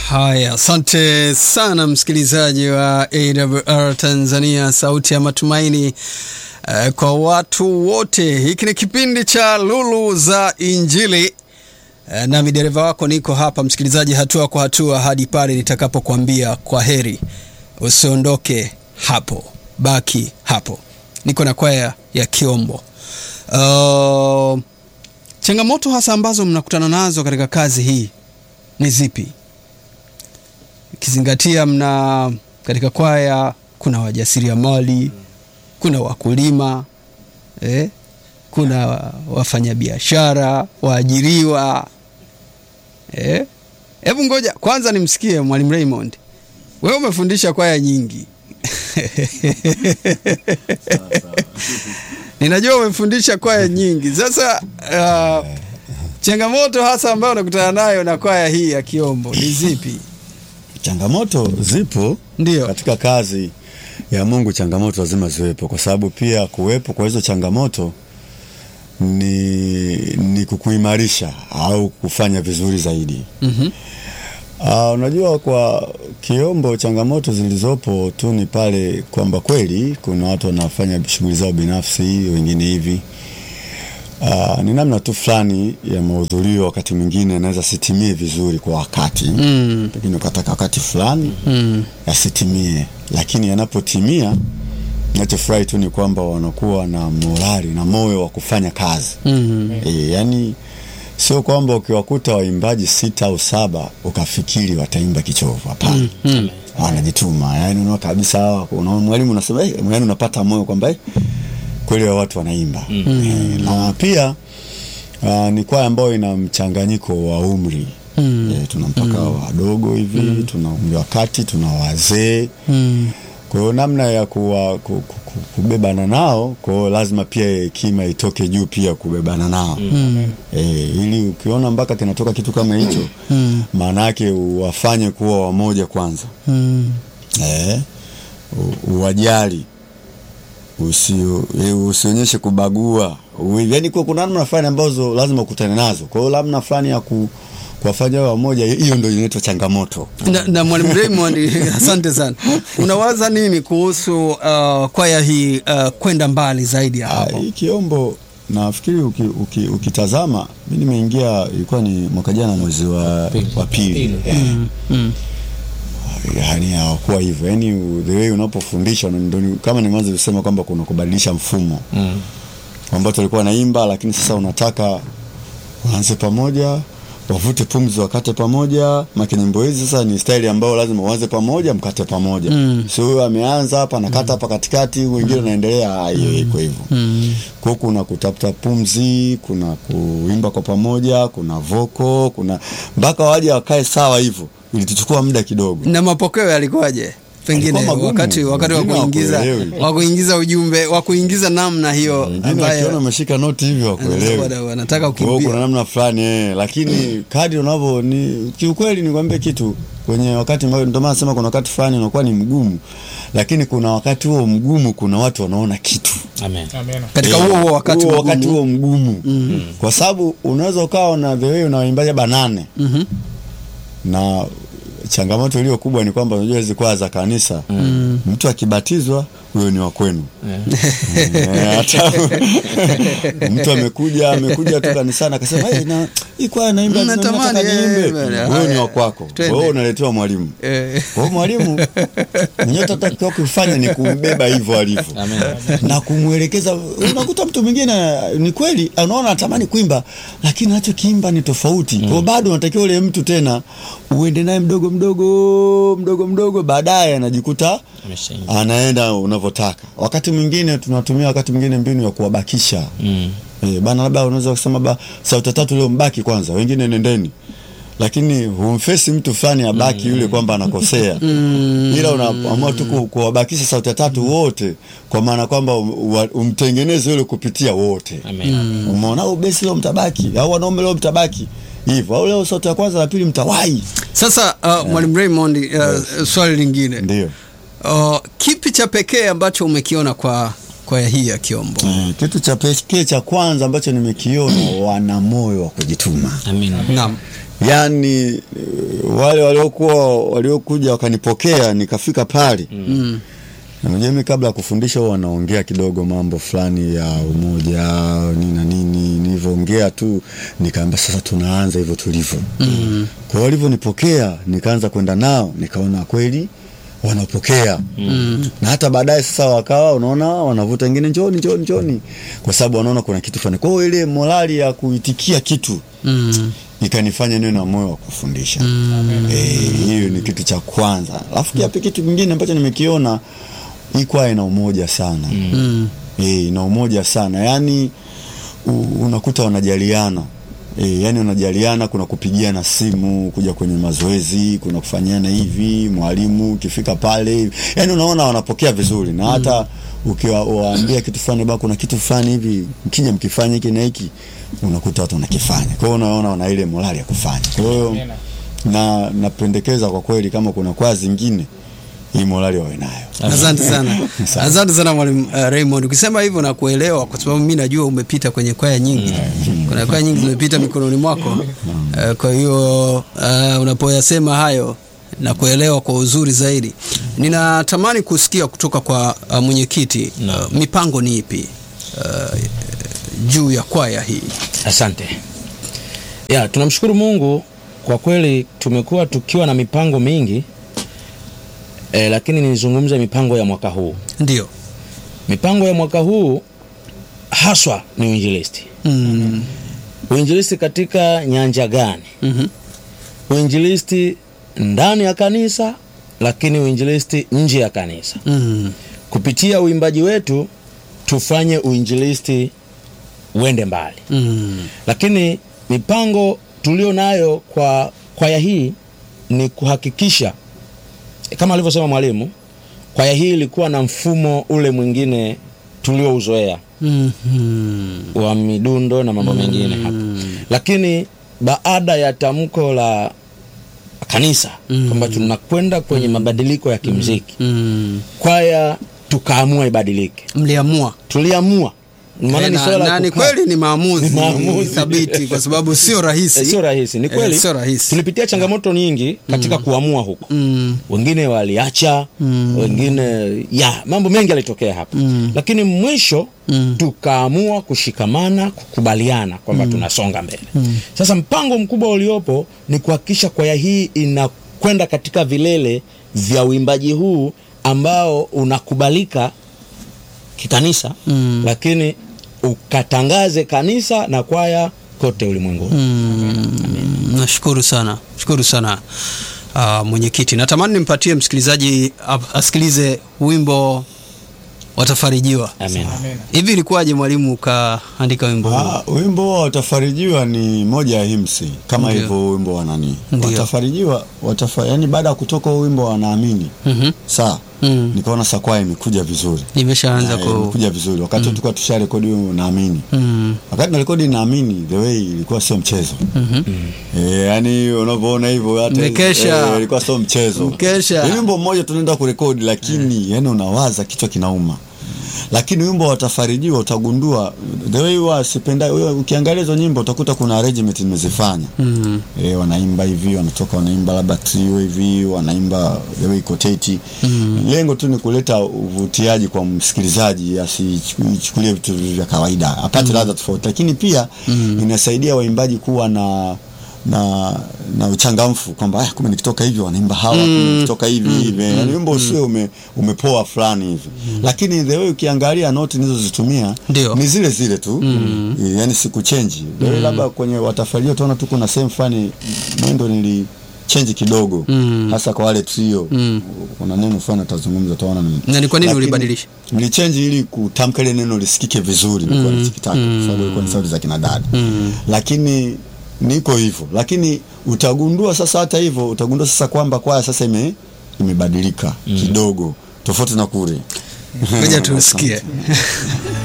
Haya, asante sana msikilizaji wa AWR Tanzania, sauti ya matumaini uh, kwa watu wote. Hiki ni kipindi cha Lulu za Injili uh, nami dereva wako niko hapa msikilizaji, hatua kwa hatua hadi pale nitakapokuambia kwa heri. Usiondoke hapo, baki hapo. Niko na kwaya ya Kiombo. Uh, changamoto hasa ambazo mnakutana nazo katika kazi hii ni zipi? Ukizingatia mna katika kwaya kuna wajasiriamali, kuna wakulima eh, kuna wafanyabiashara, waajiriwa eh. Hebu ngoja kwanza nimsikie Mwalimu Raymond, wewe umefundisha kwaya nyingi ninajua umefundisha kwaya nyingi. Sasa uh, changamoto hasa ambayo unakutana nayo na kwaya hii ya Kiombo ni zipi? Changamoto zipo Ndio. katika kazi ya Mungu, changamoto lazima ziwepo, kwa sababu pia kuwepo kwa hizo changamoto ni, ni kukuimarisha au kufanya vizuri zaidi. Mhm. Uh, unajua kwa Kiombo changamoto zilizopo tu ni pale kwamba kweli kuna watu wanafanya shughuli zao binafsi, wengine hivi uh, ni namna tu fulani ya mahudhurio, wakati mwingine anaweza sitimie vizuri kwa wakati Mm. pengine ukataka wakati fulani Mm. yasitimie, lakini yanapotimia, nachofurahi tu ni kwamba wanakuwa na morali na moyo wa kufanya kazi Mm. e, yani sio kwamba ukiwakuta waimbaji sita au saba ukafikiri wataimba kichovu. Hapana, Mm. wanajituma. Yani unaona kabisa hawa, unaona mwalimu unasema eh, yani unapata moyo kwamba eh, kweli hawa watu wanaimba eh, na pia uh, ni kwaya ambayo ina mchanganyiko wa umri Mm. eh, tuna mpaka wadogo hivi tuna umri wa kati, tuna wazee Mm. kwa hiyo namna ya kuwa, ku, ku, ku, kubebana nao, kwa hiyo lazima pia hekima itoke juu pia kubebana nao Mm. e, ili ukiona mpaka kinatoka kitu kama hicho Mm. maana yake uwafanye kuwa wamoja kwanza Mm. e, u- uwajali usi, e, usionyeshe kubagua U- yaani kuwa kuna namna fulani ambazo lazima ukutane nazo. Kwa hiyo namna fulani ya ku, kuwafanya wawe wamoja, hiyo ndio inaitwa changamoto. Na, na Mwalimu Raymond, asante sana. Unawaza nini kuhusu uh, kwaya hii uh, kwenda mbali zaidi ya Ah, hapo? hii Kiombo nafikiri uki, uki, ukitazama mi nimeingia ilikuwa ni mwaka jana mwezi wa, wa pili eh, Mm. yani hawakuwa hivyo yani the way unapofundisha ndo ni- kama nimeanza kusema kwamba kuna kubadilisha mfumo Mm. ambao tulikuwa naimba lakini sasa unataka waanze pamoja wavute pumzi wakate pamoja maki nyimbo hizi sasa ni staili ambayo lazima uanze pamoja mkate pamoja Mm. sio huyo ameanza hapa nakata hapa katikati wengine naendelea ah, hiyo iko hivyo Mm. kwa kuna kutafuta pumzi, kuna kuimba kwa pamoja, kuna voko, kuna mpaka waje wakae sawa hivyo. Ilituchukua muda kidogo. Na mapokeo yalikuwaje? Pengine Yalikuwa magumu. wakati wakati wa Wengine kuingiza hawakuelewi. wa kuingiza ujumbe wa kuingiza namna hiyo Wengine wakiona ambayo umeshika noti hivyo wakuelewi. wana- wanataka Kwa hiyo kuna kukimbia. namna fulani eh, lakini kadri unavyo ni kiukweli, nikwambie kitu kwenye wakati ambao ndio maana nasema kuna wakati fulani unakuwa ni mgumu, lakini kuna wakati huo mgumu, kuna watu wanaona kitu Amen. Katika Eh, huo huo wakati huo mgumu. wakati huo mgumu kwa sababu unaweza ukawa na the way unawaimbaja banane Mhm. na changamoto iliyo kubwa ni kwamba unajua hizi kwaya za kanisa mtu akibatizwa huyo ni wa kwenu Eh, hata mtu amekuja amekuja tu kanisani akasema hey, na hii kwaya naimba Mm, nataka natamani, eh, niimbe bwana. huyo ni Haya, wa kwako kwa twende. hiyo unaletewa mwalimu Eh, kwa hiyo mwalimu mwenyewe tatakiwa kufanya ni kumbeba hivyo alivyo Amen. na kumwelekeza. Unakuta mtu mwingine ni kweli anaona anatamani kuimba, lakini anachokiimba ni tofauti. Kwa hiyo bado unatakiwa ule mtu tena uende naye mdogo mdogo mdogo mdogo, baadaye anajikuta Ameshaingia. anaenda unavyotaka. Wakati mwingine tunatumia wakati mwingine mbinu ya kuwabakisha Mm. Eh, bana labda unaweza kusema ba sauti tatu leo mbaki kwanza, wengine nendeni. Lakini humfesi mtu fulani abaki yule kwamba anakosea. Ila unaamua tu ku- kuwabakisha sauti tatu wote kwa maana kwamba um- wa- umtengeneze yule kupitia wote. Amen. Umeona au besi leo mtabaki au wanaume leo mtabaki. Hivyo au leo sauti ya kwanza na pili mtawahi. Sasa uh, Mwalimu Raymond uh, swali lingine Ndio. uh, kipi cha pekee ambacho umekiona kwa kwaya hii ya Kiombo? Eh, kitu cha pekee cha kwanza ambacho nimekiona wana moyo wa kujituma. Amen. Naam. yaani eh, wale waliokuwa waliokuja wakanipokea nikafika pale Mm. na unajua mimi kabla ya kufundisha huwa wanaongea kidogo mambo fulani ya umoja nini na nini nilivyoongea tu nikaamba sasa tunaanza hivyo tulivyo Mm. kwa hiyo walivyonipokea nikaanza kwenda nao nikaona kweli wanapokea Mm. na hata baadaye sasa wakawa unaona wanavuta wengine njoni njoni njoni kwa sababu wanaona kuna kitu fulani kwa hiyo ile morali ya kuitikia kitu Mm. ikanifanya niwe na moyo wa kufundisha Eh, hiyo ni kitu cha kwanza alafu pia kitu kingine ambacho nimekiona hii kwaya ina umoja sana Mm. eh, ina umoja sana yaani u- unakuta wanajaliana E, yani wanajaliana, kuna kupigiana simu, kuja kwenye mazoezi, kuna kufanyiana hivi, mwalimu ukifika pale, yani unaona wanapokea vizuri, na hata ukiwaambia kitu fulani, ba kuna kitu fulani hivi, mkija mkifanya hiki na hiki, unakuta watu wanakifanya. Kwa hiyo unaona wana ile morali ya kufanya. Kwa hiyo na napendekeza kwa kweli, kama kuna kwaya zingine, hii morali wawe nayo. Asante sana, Asante. asante sana mwalimu uh, Raymond. Ukisema hivyo na kuelewa, kwa sababu mi najua umepita kwenye kwaya nyingi, kuna kwaya nyingi zimepita mikononi mwako. Uh, kwa hiyo uh, unapoyasema hayo na kuelewa kwa uzuri zaidi, ninatamani kusikia kutoka kwa uh, mwenyekiti uh, mipango ni ipi uh, juu ya kwaya hii? Asante. Ya, tunamshukuru Mungu kwa kweli tumekuwa tukiwa na mipango mingi e, lakini nizungumze mipango ya mwaka huu. Ndio. Mipango ya mwaka huu haswa ni uinjilisti. Mm. Uinjilisti katika nyanja gani? Mhm. Uinjilisti ndani ya kanisa, lakini uinjilisti nje ya kanisa. Mm. Kupitia uimbaji wetu tufanye uinjilisti uende mbali. Mm. lakini mipango tulio nayo kwa kwaya hii ni kuhakikisha kama alivyosema mwalimu, kwaya hii ilikuwa na mfumo ule mwingine tuliouzoea Mhm. wa midundo na mambo mengine hapa, lakini baada ya tamko la kanisa kwamba tunakwenda kwenye mabadiliko ya kimziki, Mm. kwaya tukaamua ibadilike. Mliamua Tuliamua maana ni na, swala la na ni kukaa. kweli ni maamuzi, Ni maamuzi. thabiti kwa sababu sio rahisi. Eh, sio rahisi, ni kweli Eh, sio rahisi. tulipitia changamoto nyingi katika kuamua huko Mm. wengine waliacha Mm. wengine ya mambo mengi yalitokea hapa Mm. lakini mwisho Mm. tukaamua kushikamana kukubaliana kwamba tunasonga mbele sasa mpango mkubwa uliopo ni kuhakikisha kwaya hii inakwenda katika vilele vya uimbaji huu ambao unakubalika kikanisa Mm. lakini ukatangaze kanisa na kwaya kote ulimwenguni Mm, nashukuru sana, shukuru sana uh, mwenyekiti. Natamani nimpatie msikilizaji ap- asikilize wimbo watafarijiwa. Amen. Hivi ilikuwaje mwalimu ukaandika wimbo huu? Ah, wimbo wa watafarijiwa ni moja ya himsi kama Ndio. hivyo wimbo wa nani Ndio. watafarijiwa watafa, yani baada ya kutoka huo wimbo wanaamini Mhm. saa Mm. nikaona sakwaya imekuja vizuri Nimeshaanza Na, ku imekuja vizuri wakati tulikuwa tusha rekodi huo naamini mm. wakati na rekodi naamini the way ilikuwa sio mchezo Mhm. Eh, yani unavyoona hivyo hata Mmekesha. eh, ilikuwa sio mchezo. Mkesha. Ni wimbo mmoja tunaenda kurekodi lakini yani unawaza kichwa kinauma. Lakini wimbo watafarijiwa utagundua the way huwa sipenda huyo ukiangalia hizo nyimbo utakuta kuna arrangement nimezifanya. Mm. Eh, wanaimba hivi wanatoka wanaimba labda trio hivi wanaimba the way koteti. Lengo tu ni kuleta uvutiaji kwa msikilizaji asichukulie vitu vya kawaida apate ladha tofauti, lakini pia inasaidia waimbaji kuwa na na na uchangamfu kwamba ah, kumbe nikitoka hivi wanaimba hawa kumbe nikitoka hivi hivi yani wimbo usiwe ume, umepoa fulani hivi lakini the way ukiangalia noti nilizozitumia Ndio. ni zile zile tu mm. yani sikuchenji mm. labda kwenye watafaria utaona tu kuna sehemu fulani mwendo nili change kidogo Mm. hasa kwa wale trio Mm. kuna neno fulani atazungumza utaona ni Na ni kwa nini Lakini ulibadilisha? nilichange ili kutamka ile neno lisikike vizuri nilikuwa nichikitaka kwa sababu ilikuwa ni sauti za kina dada lakini niko hivyo lakini utagundua sasa hata hivyo utagundua sasa kwamba kwaya sasa ime imebadilika kidogo tofauti na kule Ngoja tusikie.